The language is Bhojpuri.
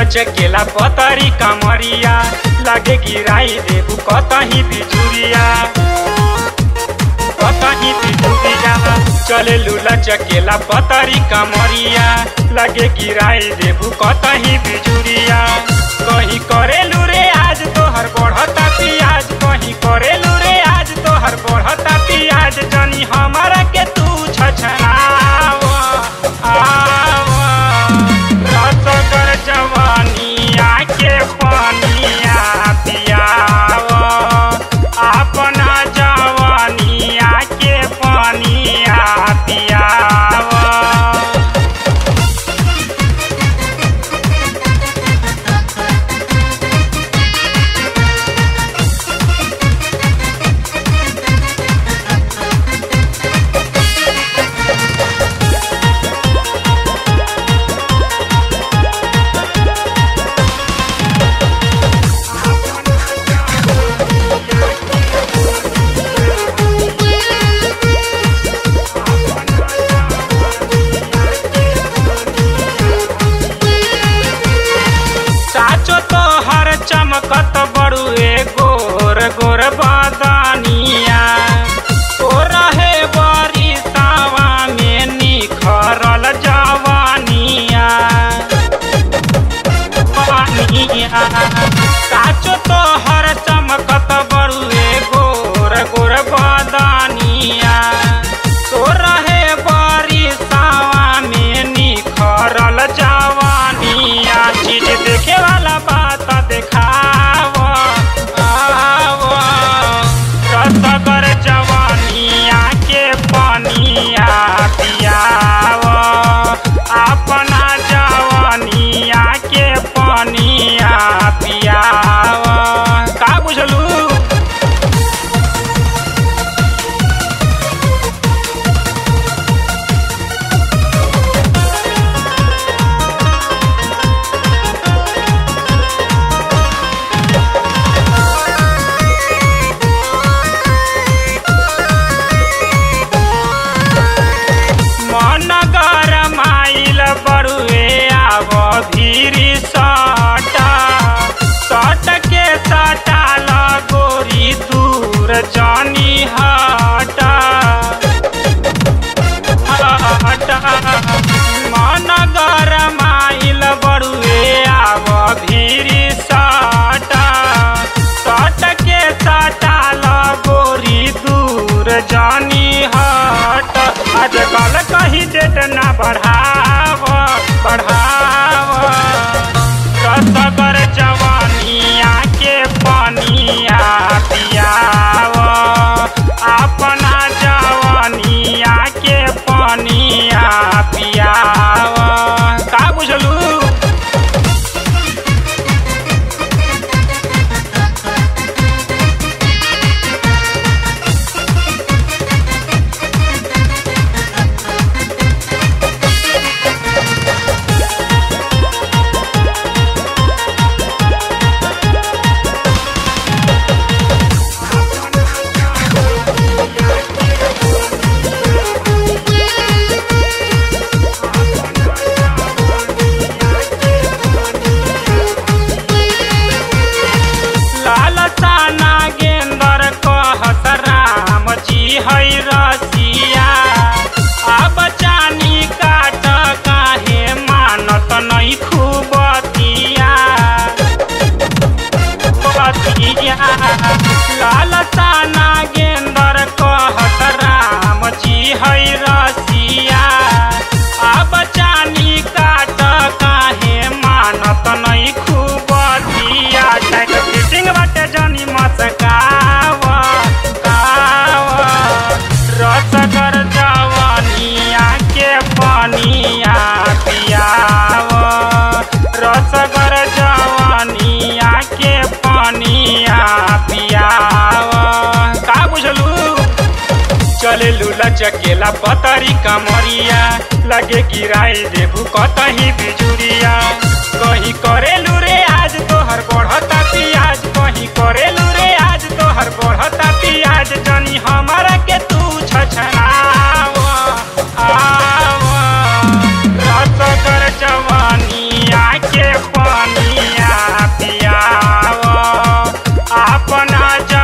लचकेला पतरी कमरिया लागे गिराई देबू कतही बिजुरिया कतही बिजुरिया चले लूला चकेला पतरी कमरिया लागे गिराई देबू कतही बिजुरिया कहीं करेलू रे आज तोहर बढ़ता पियाज कहीं करेलू रे आज तोहर बढ़ता पियाज जनी हमारा के तू छछनाव आव रसगर जवानिया के पानिया पियाव अपना जवानिया के पानिया पियाव साचो तो हर चमकत बड़ुए गोर गोर बदनिया ओ रहे बरी सावा में निखरल जवानिया पानिया साचो तो हर चमकत बड़ुए गोर गोर बदनिया तो रहे बरी सावा में निखरल जवानिया चीज देखे वाला बात देखाव आव रसगर जवानिया के पानिया पियाव अपना जवानिया के पानिया पियाव का बुझलू मन गरमाइल बरुए आब भीरी सटा सट के सटा लगोरी दूर जानी हटा हटा मन गरमाइल बरुए आब भीरी सटा सट के सटा लगोरी दूर जानी हट आजकल कहीं डेट ना बढ़ाव बढ़ाव रसगर जवानिया के पानिया पियाव अपना जवानिया के पानिया पियाव का बुझलू लालसा नागेंदर कहत राम जी है रसिया अब चानी काट काहे मानत नहीं खूबतिया बतिया लालसा नागेंदर कहत राम जी है रसिया अब चानी काट काहे मानत नहीं खूबतिया टैक फिटिंग बाटे जानी मस्काव काव रसगर जवानिया के पानिया पियाव रसगर जवानिया के पानिया पियाव का बुझलू चले लूला चकेला पतरी कमरिया लगे गिराई देबू कतही बिजुरिया कहीं करेलू रे आज तोहर बढ़ता पियाज कहीं करेलू रे आज तोहर बढ़ता पियाज जनी हमारा के तू छछनाव आव रसगर जवानिया के पानी राजा